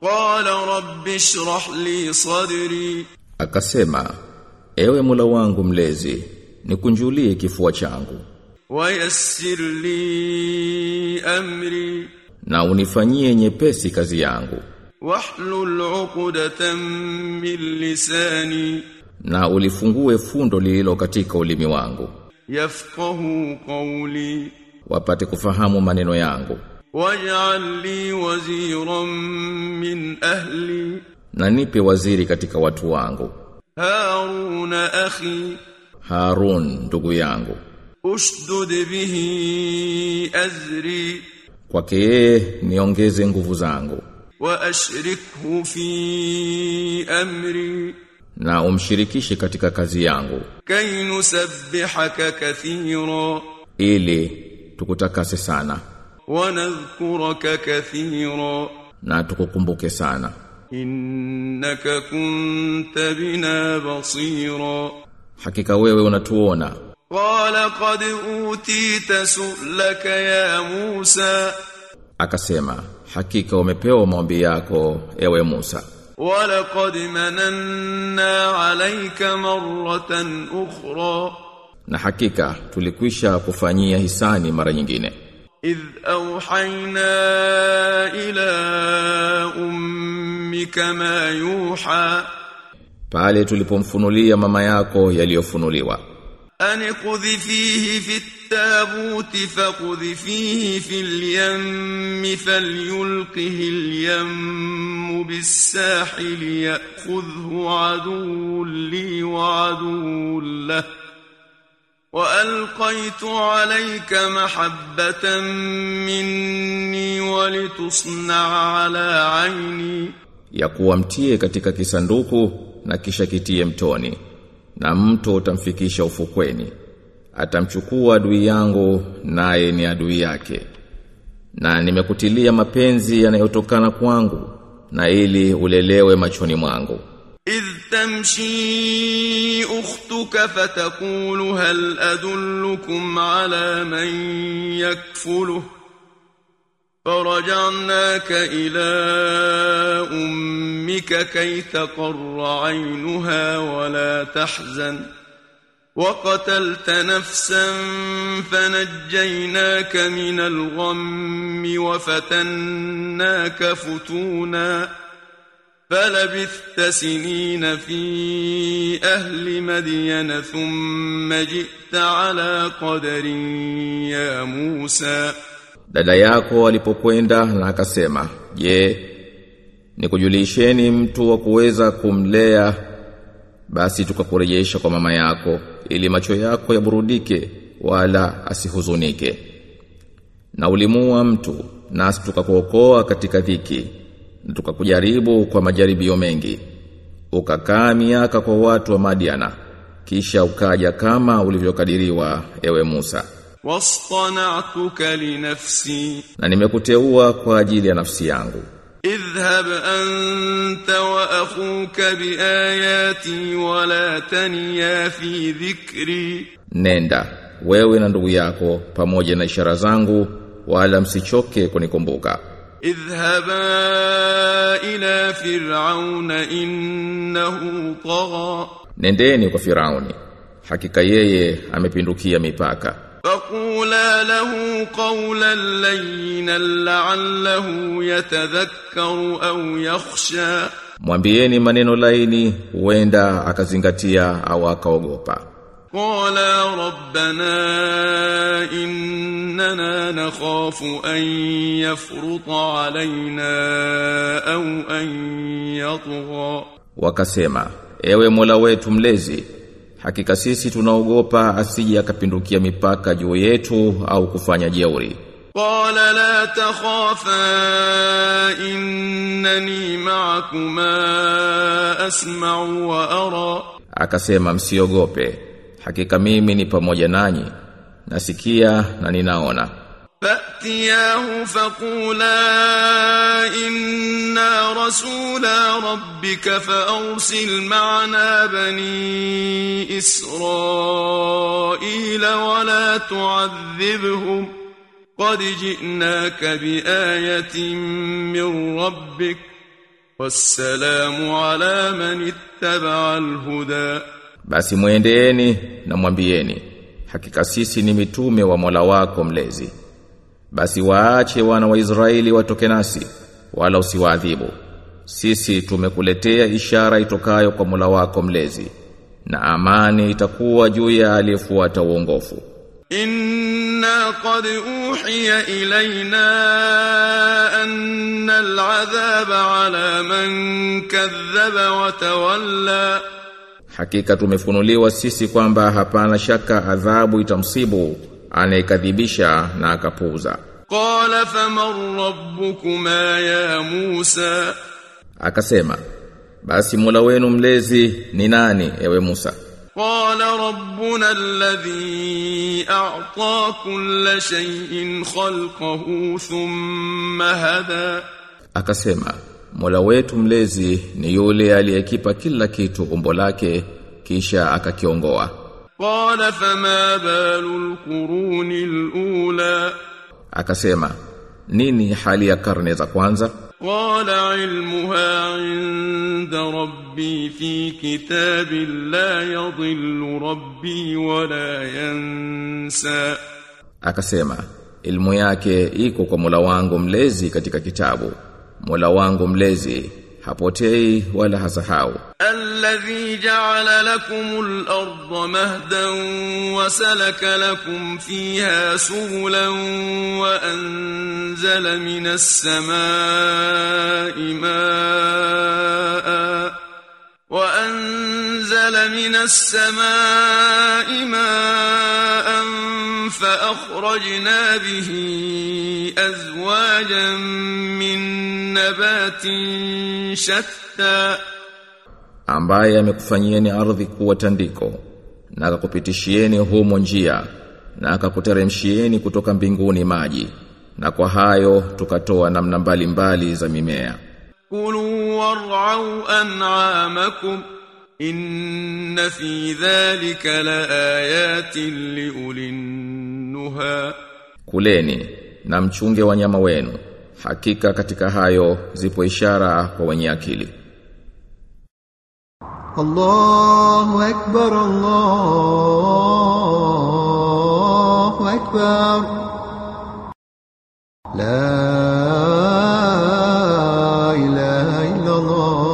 قال رب اشرح لي صدري Akasema, ewe Mola wangu mlezi, nikunjulie kifua changu ويسر لي أمري na unifanyie nyepesi kazi yangu واحلل عقدة من لساني na ulifungue fundo lililo katika ulimi wangu يفقه قولي wapate kufahamu maneno yangu واجعل لي وزيرا من أهلي na nipe waziri katika watu wangu هارون أخي Harun ndugu yangu أشدد به أزري kwake yeye niongeze nguvu zangu وأشركه في أمري na umshirikishe katika kazi yangu كي نسبحك كثيرا ili tukutakase sana ونذكرك كثيرا na tukukumbuke sana إنك كنت بنا بصيرا hakika wewe unatuona قال قد أوتيت سؤلك يا موسى akasema hakika umepewa maombi yako ewe Musa ولقد مننا عليك مرة أخرى na hakika tulikwisha kufanyia hisani mara nyingine إذ أوحينا إلى أمك ما يوحى pale tulipomfunulia mama yako yaliyofunuliwa أن قذفيه في التابوت فقذفيه في اليم فليلقه اليم بالساحل يأخذه عدو لي وعدو له وألقيت عليك محبة مني ولتصنع على عيني ya kuwa mtie katika kisanduku na kisha kitie mtoni na mto utamfikisha ufukweni atamchukua adui yangu naye ni adui yake na nimekutilia mapenzi yanayotokana kwangu na ili ulelewe machoni mwangu إذ تمشي أختك فتقول هل أدلكم على من يكفله فرجعناك إلى أمك كي تقر عينها ولا تحزن وقتلت نفسا فنجيناك من الغم وفتناك فتونا فلبثت سنين في أهل مدين ثم جئت على قدر يا موسى dada yako alipokwenda na akasema je nikujulisheni mtu wa kuweza kumlea basi tukakurejesha kwa mama yako ili macho yako yaburudike wala asihuzunike na ulimua mtu nasi tukakuokoa katika dhiki na tukakujaribu kwa majaribio mengi ukakaa miaka kwa watu wa Madiana kisha ukaja kama ulivyokadiriwa ewe Musa واصطنعتك لنفسي na nimekuteua kwa ajili ya nafsi yangu اذهب أنت وأخوك بآياتي ولا تنيا في ذكري nenda wewe na ndugu yako pamoja na ishara zangu wala msichoke kunikumbuka اذهبا إلى فرعون إنه طغى nendeni kwa Firauni hakika yeye amepindukia mipaka فقولا له قولا لينا لعله يتذكر أو يخشى mwambieni maneno laini huenda akazingatia au akaogopa قالا ربنا إننا نخاف أن يفرط علينا أو أن يطغى wakasema ewe Mola wetu mlezi hakika sisi tunaogopa asije akapindukia mipaka juu yetu au kufanya jeuri قال لا تخافا إنني معكما أسمع وأرى akasema msiogope hakika mimi ni pamoja nanyi nasikia na ninaona فأتياه فقولا إنا رسولا ربك فأرسل معنا بني إسرائيل ولا تعذبهم قد جئناك بآية من ربك والسلام على من اتبع الهدى Basi mwendeeni na mwambieni hakika sisi ni mitume wa Mola wako mlezi Basi waache wana wa Israeli watoke nasi wala usiwaadhibu Sisi tumekuletea ishara itokayo kwa Mola wako mlezi na amani itakuwa juu ya aliyefuata uongofu إنا قد أوحي إلينا أن العذاب على من كذب وتولى Hakika tumefunuliwa sisi kwamba hapana shaka adhabu itamsibu anayekadhibisha na akapuuza. قال فمن ربكما يا موسى Akasema, basi Mola wenu mlezi ni nani ewe Musa? قال ربنا الذي أعطى كل شيء خلقه ثم هدى Akasema, Mola wetu mlezi ni yule aliyekipa kila kitu umbo lake kisha akakiongoa. قال فما بال القرون الأولى Akasema, nini hali ya karne za kwanza? قال علمها عند ربي في كتاب لا يضل ربي ولا ينسى Akasema, ilmu yake iko kwa Mola wangu mlezi katika kitabu. Mola wangu mlezi hapotei wala hasahau. الذي جعل لكم الأرض مهدا وسلك لكم فيها سبلا وأنزل من السماء ماء وأنزل من السماء ماء فأخرجنا به أزواجا من نبات شتى ambaye amekufanyieni ardhi kuwa tandiko na akakupitishieni humo njia na akakuteremshieni kutoka mbinguni maji na kwa hayo tukatoa namna mbalimbali za mimea كلوا وارعوا أنعامكم إن في ذلك لآيات لأولي النهى kuleni na mchunge wanyama wenu hakika katika hayo zipo ishara kwa wenye akili الله أكبر الله أكبر لا إله إلا الله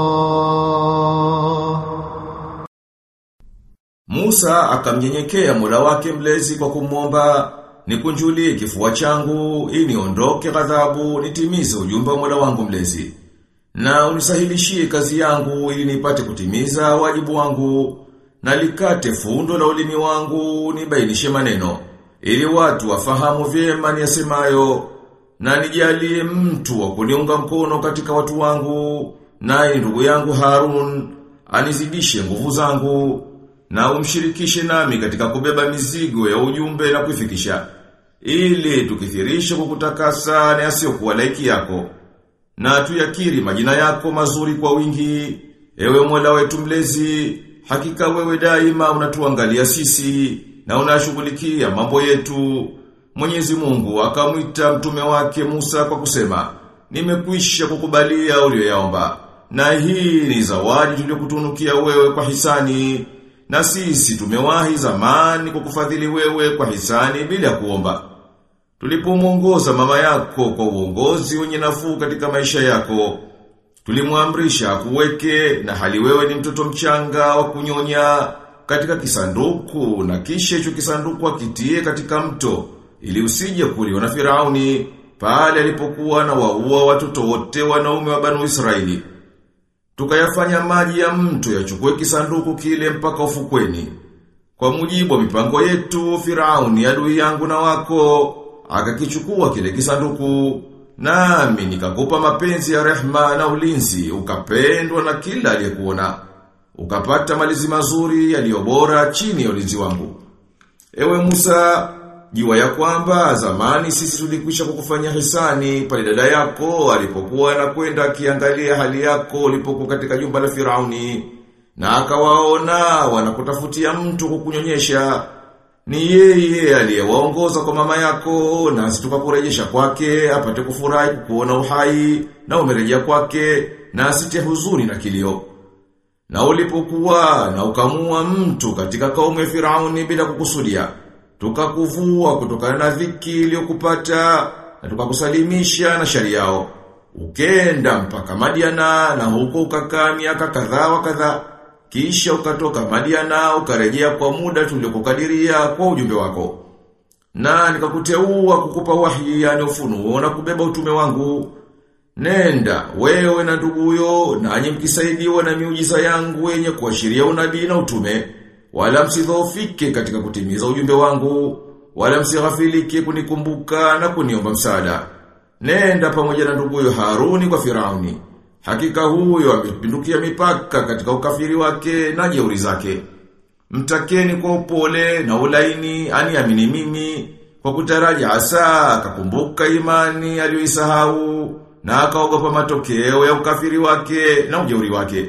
Musa akamnyenyekea Mola wake mlezi kwa kumwomba nikunjulie kifua changu ili niondoke ghadhabu nitimize ujumbe wa Mola wangu mlezi na unisahilishie kazi yangu ili nipate kutimiza wajibu wangu na likate fundo la ulimi wangu nibainishe maneno ili watu wafahamu vyema niyasemayo na nijalie mtu wa kuniunga mkono katika watu wangu naye ndugu yangu Harun anizidishe nguvu zangu na umshirikishe nami katika kubeba mizigo ya ujumbe na kuifikisha ili tukithirishe kukutakasa na yasiyokuwa laiki yako na tuyakiri majina yako mazuri kwa wingi ewe Mola wetu mlezi hakika wewe daima unatuangalia sisi na unashughulikia mambo yetu Mwenyezi Mungu akamwita mtume wake Musa kwa kusema nimekwisha kukubalia uliyoyaomba na hii ni zawadi tuliyokutunukia wewe kwa hisani na sisi tumewahi zamani kukufadhili wewe kwa hisani bila ya kuomba Tulipomuongoza mama yako kwa uongozi wenye nafuu katika maisha yako, tulimwamrisha kuweke na hali wewe ni mtoto mchanga wa kunyonya katika kisanduku na kisha hicho kisanduku akitie katika mto ili usije kuliwa na Firauni pale alipokuwa na waua watoto wote wanaume wa Banu Israeli. Tukayafanya maji ya mto yachukue kisanduku kile mpaka ufukweni. Kwa mujibu wa mipango yetu, Firauni adui yangu na wako akakichukua kile kisanduku nami nikakupa mapenzi ya rehma na ulinzi ukapendwa na kila aliyekuona ukapata malizi mazuri yaliyobora chini ya ulinzi wangu ewe Musa jua ya kwamba zamani sisi tulikwisha kukufanya hisani pale dada yako alipokuwa anakwenda akiangalia hali yako ulipokuwa katika jumba la Firauni na akawaona wanakutafutia mtu kukunyonyesha ni yeye aliyewaongoza kwa mama yako na tukakurejesha kwake apate kufurahi kuona uhai na umerejea kwake na asitie huzuni na kilio. Na ulipokuwa na ukamua mtu katika kaumu ya Firauni bila kukusudia, tukakuvua kutokana na dhiki iliyokupata na tukakusalimisha na shari yao. Ukenda mpaka Madiana na huko ukakaa miaka kadhaa wa kadhaa. Kisha ukatoka Madiana ukarejea kwa muda tuliokukadiria kwa ujumbe wako. Na nikakuteua kukupa wahi yani ufunuo na kubeba utume wangu. Nenda, wewe na nduguyo, nanyi mkisaidiwa na miujiza yangu yenye kuashiria unabii na utume, wala msidhoofike katika kutimiza ujumbe wangu, wala msighafilike kunikumbuka na kuniomba msaada. Nenda pamoja na nduguyo Haruni kwa Firauni. Hakika huyo amepindukia mipaka katika ukafiri wake na jeuri zake. Mtakeni kwa upole na ulaini aniamini mimi kwa kutaraji hasa akakumbuka imani aliyoisahau na akaogopa matokeo ya ukafiri wake na ujeuri wake.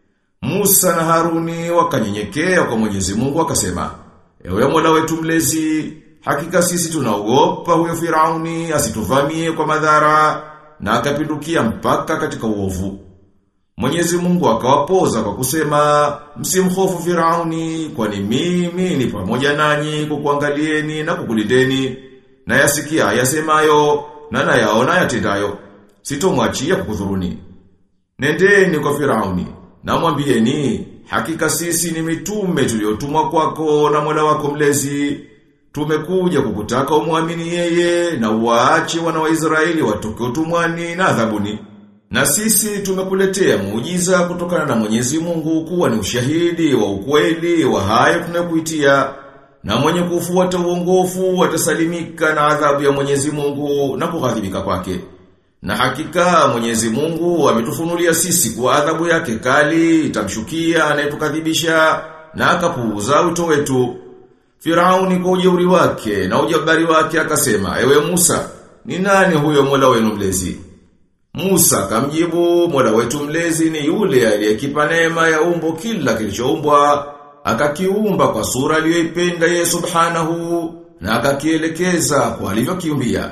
Musa na Haruni wakanyenyekea kwa Mwenyezi Mungu wakasema, Ewe Mola wetu mlezi, hakika sisi tunaogopa huyo Firauni asituvamie kwa madhara na akapindukia mpaka katika uovu. Mwenyezi Mungu akawapoza kwa kusema, msimhofu Firauni, kwani mimi ni pamoja nanyi kukuangalieni na kukulindeni, na yasikia yasemayo na nayaona yatendayo. Sitomwachia kukudhuruni. Nendeni kwa Firauni, na mwambieni, hakika sisi ni mitume tuliotumwa kwako na Mola wako mlezi. Tumekuja kukutaka umwamini yeye na uwaache wana wa Israeli watoke utumwani na adhabuni. Na sisi tumekuletea muujiza kutokana na Mwenyezi Mungu kuwa ni ushahidi wa ukweli wa hayo tunayokuitia. Na mwenye kufuata uongofu atasalimika na adhabu ya Mwenyezi Mungu na kughadhibika kwake. Na hakika Mwenyezi Mungu ametufunulia sisi kwa adhabu yake kali itamshukia anayetukadhibisha na akapuuza wito wetu. Firauni kwa ujeuri wake na ujabari wake akasema, "Ewe Musa, ni nani huyo Mola wenu mlezi?" Musa akamjibu, "Mola wetu mlezi ni yule aliyekipa neema ya umbo kila kilichoumbwa, akakiumba kwa sura aliyoipenda yeye Subhanahu na akakielekeza kwa alivyokiumbia."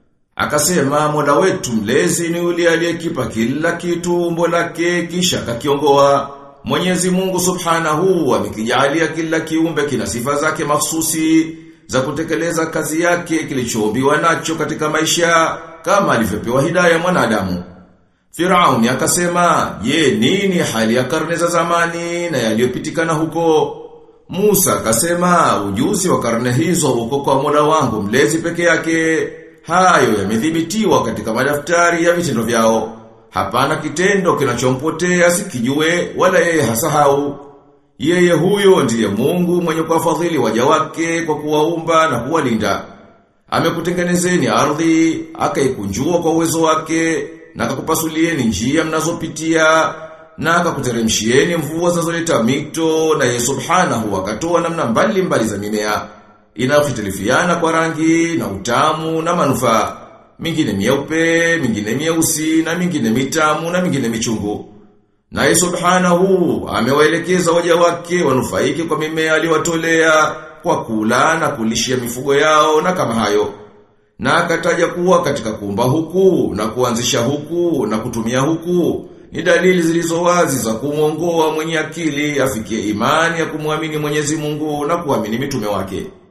Akasema Mola wetu mlezi ni yule aliyekipa kila kitu umbo lake kisha akakiongoa. Mwenyezi Mungu Subhanahu amekijalia kila kiumbe kina sifa zake mahsusi za kutekeleza kazi yake kilichoumbiwa nacho katika maisha kama alivyopewa hidayah mwanadamu. Firauni akasema, "Je, nini hali ya karne za zamani na yaliyopitikana huko?" Musa akasema, "Ujuzi wa karne hizo uko kwa Mola wangu mlezi peke yake." Hayo yamethibitiwa katika madaftari ya vitendo vyao. Hapana kitendo kinachompotea sikijue wala yeye hasahau. Yeye huyo ndiye Mungu mwenye kuwafadhili waja wake kwa kuwaumba na kuwalinda. Amekutengenezeni ardhi, akaikunjua kwa uwezo wake, na akakupasulieni njia mnazopitia, na akakuteremshieni mvua zinazoleta mito, na yeye subhanahu akatoa namna mbali mbali za mimea inayokhitilifiana kwa rangi na utamu na manufaa. Mingine mieupe, mingine mieusi na mingine mitamu na mingine michungu. Naye subhanahu amewaelekeza waja wake wanufaike kwa mimea aliyowatolea kwa kula na kulishia mifugo yao na kama hayo. Na akataja kuwa katika kuumba huku na kuanzisha huku na kutumia huku ni dalili zilizo wazi za kumwongoa mwenye akili afikie imani ya kumwamini Mwenyezi Mungu na kuamini mitume wake.